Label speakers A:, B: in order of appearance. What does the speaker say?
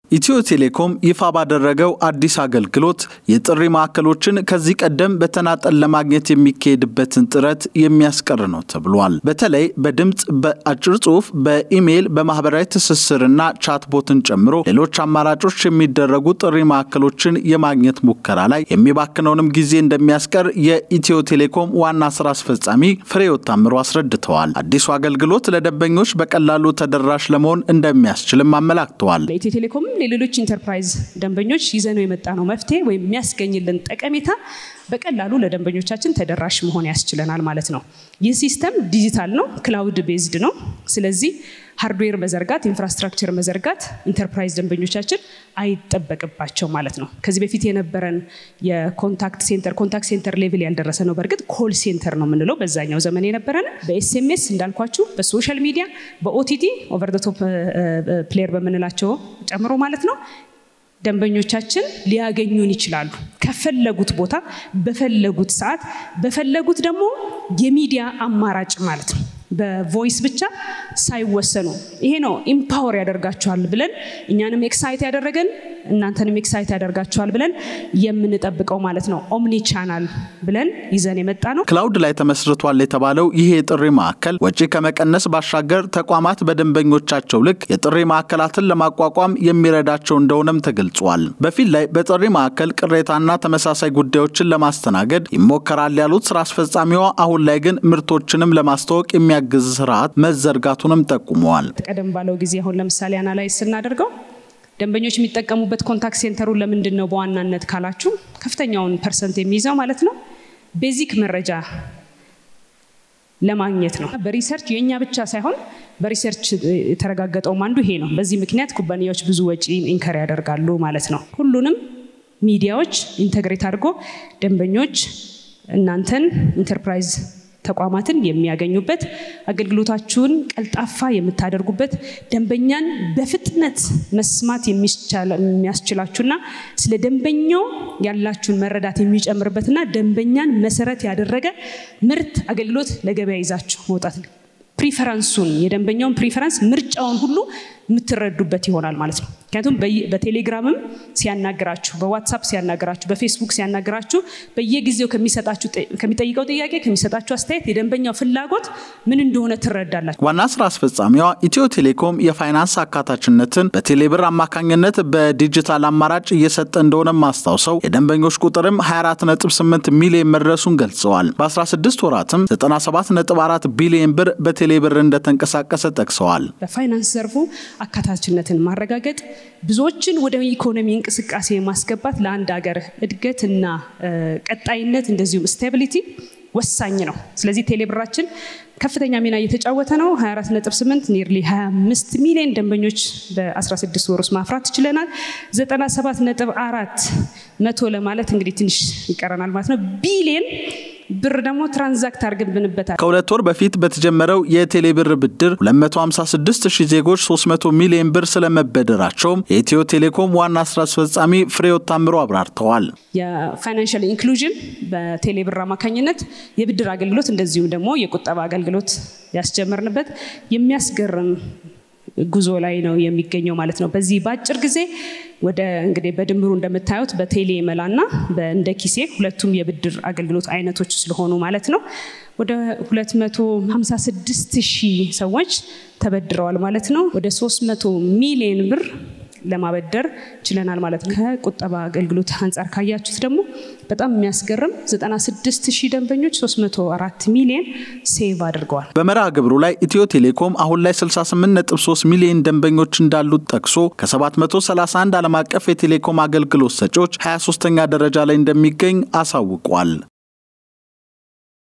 A: ኢትዮ ቴሌኮም ይፋ ባደረገው አዲስ አገልግሎት የጥሪ ማዕከሎችን ከዚህ ቀደም በተናጠል ለማግኘት የሚካሄድበትን ጥረት የሚያስቀር ነው ተብሏል። በተለይ በድምፅ፣ በአጭር ጽሑፍ፣ በኢሜይል፣ በማህበራዊ ትስስርና ቻትቦትን ጨምሮ ሌሎች አማራጮች የሚደረጉ ጥሪ ማዕከሎችን የማግኘት ሙከራ ላይ የሚባክነውንም ጊዜ እንደሚያስቀር የኢትዮ ቴሌኮም ዋና ስራ አስፈጻሚ ፍሬሕይወት ታምሩ አስረድተዋል። አዲሱ አገልግሎት ለደንበኞች በቀላሉ ተደራሽ ለመሆን እንደሚያስችልም አመላክተዋል።
B: ኢትዮ ቴሌኮም ለሌሎች ኢንተርፕራይዝ ደንበኞች ይዘነው የመጣ ነው መፍትሄ ወይም የሚያስገኝልን ጠቀሜታ በቀላሉ ለደንበኞቻችን ተደራሽ መሆን ያስችለናል ማለት ነው። ይህ ሲስተም ዲጂታል ነው፣ ክላውድ ቤዝድ ነው። ስለዚህ ሃርድዌር መዘርጋት፣ ኢንፍራስትራክቸር መዘርጋት ኢንተርፕራይዝ ደንበኞቻችን አይጠበቅባቸው ማለት ነው። ከዚህ በፊት የነበረን የኮንታክት ሴንተር ኮንታክት ሴንተር ሌቭል ያልደረሰ ነው። በእርግጥ ኮል ሴንተር ነው የምንለው በዛኛው ዘመን የነበረን በኤስኤምኤስ እንዳልኳችሁ፣ በሶሻል ሚዲያ፣ በኦቲቲ ኦቨር ደ ቶፕ ፕሌየር በምንላቸው ጨምሮ ማለት ነው ደንበኞቻችን ሊያገኙን ይችላሉ። ከፈለጉት ቦታ በፈለጉት ሰዓት በፈለጉት ደግሞ የሚዲያ አማራጭ ማለት ነው። በቮይስ ብቻ ሳይወሰኑ ይሄ ነው ኢምፓወር ያደርጋቸዋል ብለን እኛንም ኤክሳይት ያደረገን እናንተንም ኤክሳይት ያደርጋቸዋል ብለን የምንጠብቀው ማለት ነው። ኦምኒ ቻናል ብለን ይዘን የመጣ ነው።
A: ክላውድ ላይ ተመስርቷል የተባለው ይሄ የጥሪ ማዕከል ወጪ ከመቀነስ ባሻገር ተቋማት በደንበኞቻቸው ልክ የጥሪ ማዕከላትን ለማቋቋም የሚረዳቸው እንደሆነም ተገልጿል። በፊት ላይ በጥሪ ማዕከል ቅሬታና ተመሳሳይ ጉዳዮችን ለማስተናገድ ይሞከራል ያሉት ስራ አስፈጻሚዋ፣ አሁን ላይ ግን ምርቶችንም ለማስተዋወቅ የሚያግዝ ስርዓት መዘርጋቱንም ጠቁመዋል።
B: ቀደም ባለው ጊዜ አሁን ለምሳሌ አናላይዝ ስናደርገው ደንበኞች የሚጠቀሙበት ኮንታክት ሴንተሩን ለምንድን ነው በዋናነት ካላችሁ ከፍተኛውን ፐርሰንት የሚይዘው ማለት ነው ቤዚክ መረጃ ለማግኘት ነው። በሪሰርች የእኛ ብቻ ሳይሆን በሪሰርች የተረጋገጠውም አንዱ ይሄ ነው። በዚህ ምክንያት ኩባንያዎች ብዙ ወጪ ኢንከር ያደርጋሉ ማለት ነው። ሁሉንም ሚዲያዎች ኢንተግሬት አድርጎ ደንበኞች እናንተን ኢንተርፕራይዝ ተቋማትን የሚያገኙበት አገልግሎታችሁን ቀልጣፋ የምታደርጉበት ደንበኛን በፍጥነት መስማት የሚያስችላችሁና ስለ ደንበኛው ያላችሁን መረዳት የሚጨምርበትና ደንበኛን መሰረት ያደረገ ምርት አገልግሎት ለገበያ ይዛችሁ መውጣት ነው። ፕሪፈረንሱን የደንበኛውን ፕሪፈረንስ ምርጫውን ሁሉ የምትረዱበት ይሆናል ማለት ነው። ምክንያቱም በቴሌግራምም ሲያናግራችሁ፣ በዋትሳፕ ሲያናግራችሁ፣ በፌስቡክ ሲያናግራችሁ በየጊዜው ከሚሰጣችሁ ከሚጠይቀው ጥያቄ ከሚሰጣችሁ አስተያየት የደንበኛው ፍላጎት ምን እንደሆነ ትረዳላችሁ።
A: ዋና ስራ አስፈጻሚዋ ኢትዮ ቴሌኮም የፋይናንስ አካታችነትን በቴሌብር አማካኝነት በዲጂታል አማራጭ እየሰጠ እንደሆነም አስታውሰው የደንበኞች ቁጥርም 248 ሚሊዮን መድረሱን ገልጸዋል። በ16 ወራትም 97.4 ቢሊዮን ብር በቴሌብር እንደተንቀሳቀሰ ጠቅሰዋል።
B: በፋይናንስ ዘርፉ አካታችነትን ማረጋገጥ ብዙዎችን ወደ ኢኮኖሚ እንቅስቃሴ ማስገባት ለአንድ ሀገር እድገትና ቀጣይነት እንደዚሁም ስታቢሊቲ ወሳኝ ነው። ስለዚህ ቴሌብራችን ከፍተኛ ሚና እየተጫወተ ነው። 24.8 ኒርሊ 25 ሚሊዮን ደንበኞች በ16 ወር ውስጥ ማፍራት ችለናል። 97.4 መቶ ለማለት እንግዲህ ትንሽ ይቀረናል ማለት ነው ቢሊየን ብር ደግሞ ትራንዛክት አድርገንበታል።
A: ከሁለት ወር በፊት በተጀመረው የቴሌ ብር ብድር 256 ሺህ ዜጎች 300 ሚሊዮን ብር ስለመበደራቸውም የኢትዮ ቴሌኮም ዋና ስራ አስፈጻሚ ፍሬሕይወት ታምሩ አብራርተዋል።
B: የፋይናንሻል ኢንክሉዥን በቴሌ ብር አማካኝነት የብድር አገልግሎት እንደዚሁም ደግሞ የቁጠባ አገልግሎት ያስጀመርንበት የሚያስገርም ጉዞ ላይ ነው የሚገኘው ማለት ነው። በዚህ በአጭር ጊዜ ወደ እንግዲህ በድምሩ እንደምታዩት በቴሌ መላና በእንደ ኪሴ ሁለቱም የብድር አገልግሎት አይነቶች ስለሆኑ ማለት ነው ወደ 256 ሺህ ሰዎች ተበድረዋል ማለት ነው። ወደ 300 ሚሊዮን ብር ለማበደር ችለናል ማለት ነው። ከቁጠባ አገልግሎት አንጻር ካያችሁት ደግሞ በጣም የሚያስገርም 96 ሺህ ደንበኞች 304 ሚሊዮን ሴቭ አድርገዋል።
A: በመርሃ ግብሩ ላይ ኢትዮ ቴሌኮም አሁን ላይ 68.3 ሚሊዮን ደንበኞች እንዳሉት ጠቅሶ ከ731 ዓለም አቀፍ የቴሌኮም አገልግሎት ሰጪዎች 23ኛ ደረጃ ላይ እንደሚገኝ አሳውቋል።